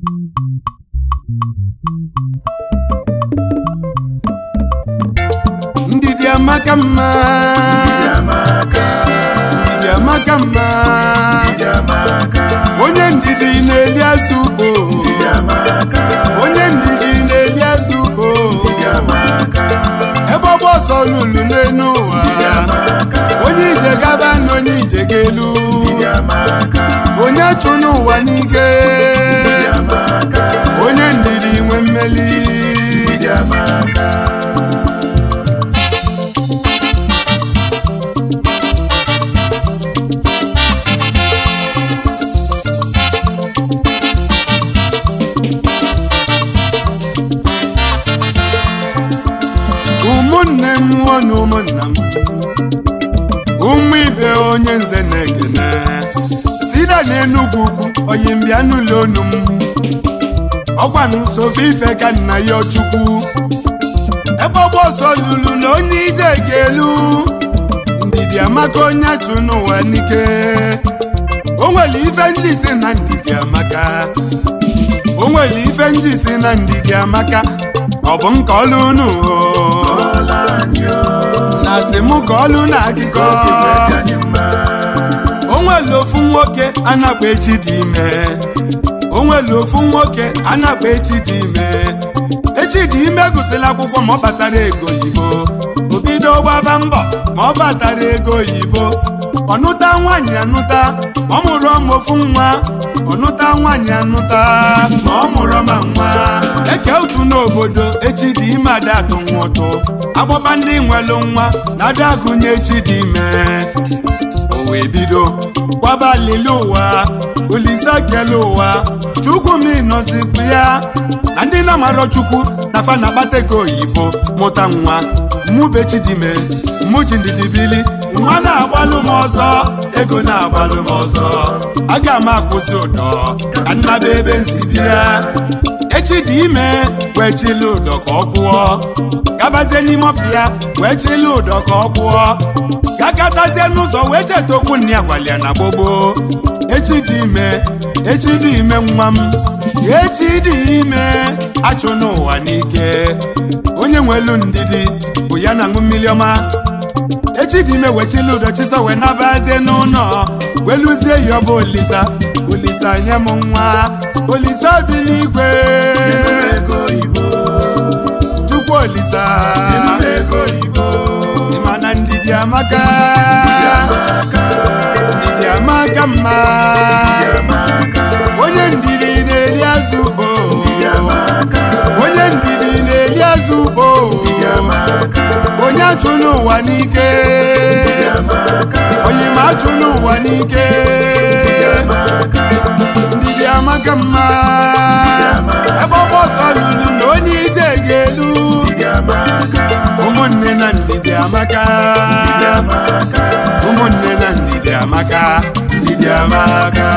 ndidi amaka mma ndidi amaka mma onye ndidi na-eli azụ ugbo onye ndidi na-eli azụ ugbo ebe ọgba ọsọ lulu n'elu ụwa onye ije gaba na onye ije ga-elu onye chụ n'ụwa n'ike onye ndidi nwe mmeli ụmụnne m nwa na ụmụnna m ụmụ ibe onye nze na-ekene sida na enugwu ugwu oyi mbịa n'ụlọ onu m ọkwa n'usofe ife ka nna ya chukwu ebe ọgba ọsọ lulu na onye ije ga-elu ndidi amaka onye achụ n'ụwa n'ike o nwere ife ndị si na ndidi amaka o nwere ife ndị si na ndidi amaka ọ bụ m ka ọlụ unu na asị m ka ọlụ na akụkọ o nwere ofu nwoke a na-akpa echi dị ime o nwere ofu nwoke a na-akpa echi dị ime echi dị ime gụsịrị akwụkwọ ma ọ batara ego oyibo o bido gbaba mbọ ma ọ batara ego oyibo ọnụta nwaanyị anụta ma ọ mụrụ ọma ofu nwa ọnụta nwaanyị anụta ma ọ mụrụ ọma nwa eke otu n'obodo echi dị ime ada atụ nwa ụtụ agbaba ndị nwelụ nwa na ada agụnye echi dị ime o wee bido gbaba lele ụwa olise kele ụwa chukwu m ịnọzikwu ya na ndị na-amarọ chukwu na fa na-akpata ego oyibo mụta nwa mụbechidime mụ ji ndidi bili nwa na-agbalụ m ọzọ ego na-agbalụ m ọzọ aga m akwụsị ụdọ ka nnaba ebe nsi bịa echi dị ime wee chili ụdọ ka ọ kwụọ gabazie n'ime ọfịa wee chili ụdọ ka ọ kwụọ gakatazie n'ụzọ wee cheta okwu nne ya gwara ya na gbogbo echi dị ime echi dị ime nwa m echi dị ime achụ n'ụwa n'ike onye nwelu ndidi bụ ya na aṅụ mmiri ọma echi dị ime wechili ụdọ chisọ wee nabazie n'ụlọ wee lụzie ya ọbụ olisa olisa nye m nwa olisa dị n'igwe chukwu olisa ịma na ndidi amaka ndidi amaka mma onye ndidi na-eri azụ ugbo onye ndidi na-eri azụ ugbo onye achụ n'ụwa n'ike onye ma achụ n'ụwa n'ike ndidi amaka mma ebe ọgba ọsọ lulu na onye ije ga-elu ụmụnne na ndidi amaka ụmụnne na ndidi amaka ndidi amaka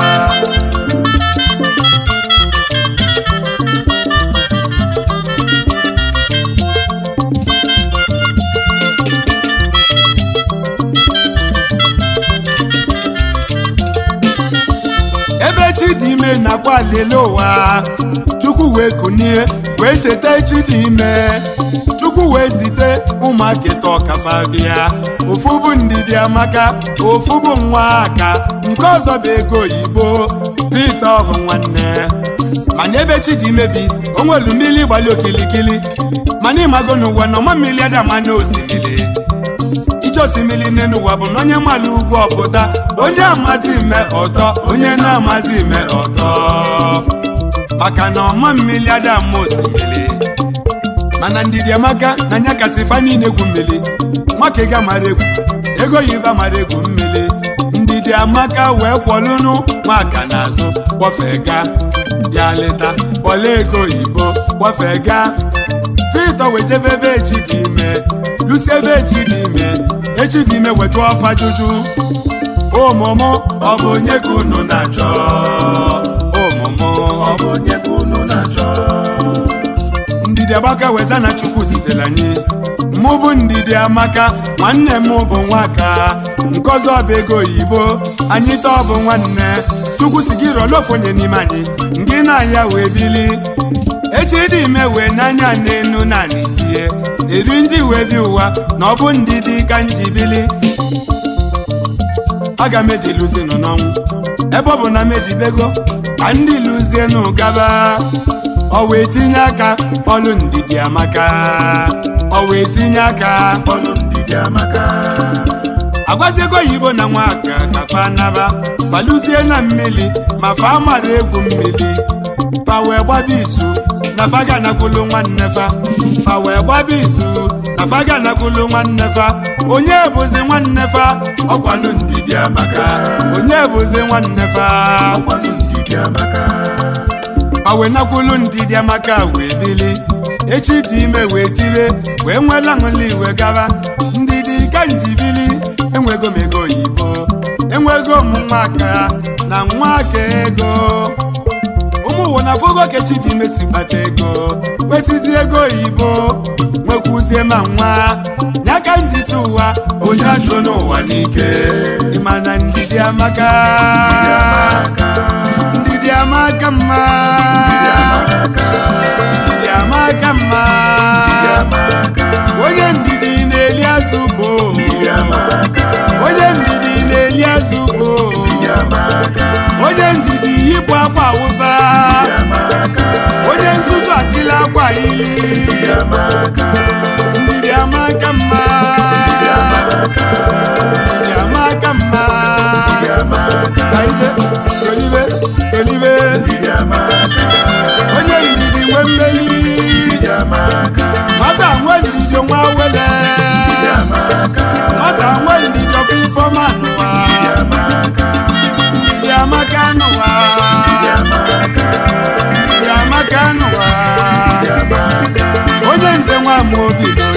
ebe chidime nakwa lele ụwa chukwu wee kunie wee cheta chidime chukwu wee zite ụmụaka ịta ọkafa bịa ofu bụ ndidi amaka ofu bụ nwa aka nke ọzọ bụ ego oyibo pete ọbụ nwanne mana ebe chidime bi o nwelu mmiri gbali okilikili mana ịmago n'ụwa na ọma mmiri adama na osimiri ije osimiri n'elu ụwa bụ na onye mmadụ ugwu ọpụta onye amazi ime ọtọ onye na-amazi ime ọtọ maka na ọma mmiri adama osimiri mana ndidi amaka na anya kasị fa niile egwu mmiri nwake ga mara egwu ego yiba mara egwu mmiri ndidi amaka wee kwọlụnụ nwaka n'azụ kwọfega ya leta kpọla ego oyibo kwọfega Pita wetebe ebe echi dị ime lusi ebe echi dị ime echi dị ime weta ọfa juju ụmụmụ ọ bụ onye ka unu na-achọ ụmụmụ ọ bụ onye ka unu na-achọ ndidi agbaka weza na chukwu zitere anyị mụ bụ ndidi amaka nwanne m bụ nwaka nke ọzọ bụ ego oyibo anyị taa ọ bụ nwanne chukwu si gị rọlụ ofu onye n'ime anyị nke na ya wee bili echi dị ime wee n'anya n'enu na n'itie eri ndị wee bi ụwa na ọ bụ ndidi ka njibili aga m ediluzinụ n'ọnwụ ebe ọ bụ na medibego ka ndị luzienụ gaba ọ wee tinye aka ọlụ ndidi amaka ọ wee tinye aka ọlụ ndidi amaka agwaziego oyibo na nwaka ka fa naba gbaluzie na mmiri ma fa mara egwu mmiri fa wee gbaba izu na fa ga-anakwulu nwanne fa fa wee gbaba izu na fa ga-anakwulu nwanne fa onye bụzi nwanne fa ọkwalụ ndidi amaka onye bụzi nwanne fa ọlụ ndidi amaka ma wee nakwulu ndidi amaka wee bili echi dị ime wee tire wee nwela ṅụli wee gaba ndidi ka njibili enwego m ego oyibo enwego m nwaka na nwaka ego ụmụ ụwa na fogo kechi dị ime si kpata ego kwesịzi ego oyibo nwekwuzie ma nwa ya ka njisi ụwa onye achụ n'ụwa n'ike ịma na ndidi amaka ndidi amaka mma ndidi amaka mma onye ndidi na-eli azụ ugbo onye ndidi na-eli azụ ugbo onye ndidi yipụ akwa awụsa onye nzuzu atịla akwa ili ndidi amaka mma ndidi amaka mma Kaide, tolibe tolibe onye ndidi nwe mmeli nwata nwe ndidi nwa wele nwata nwe ndidi ọkụ ifeọma n'ụwa ndidi amaka n'ụwa ndidi amaka n'ụwa onye nze nwa m obi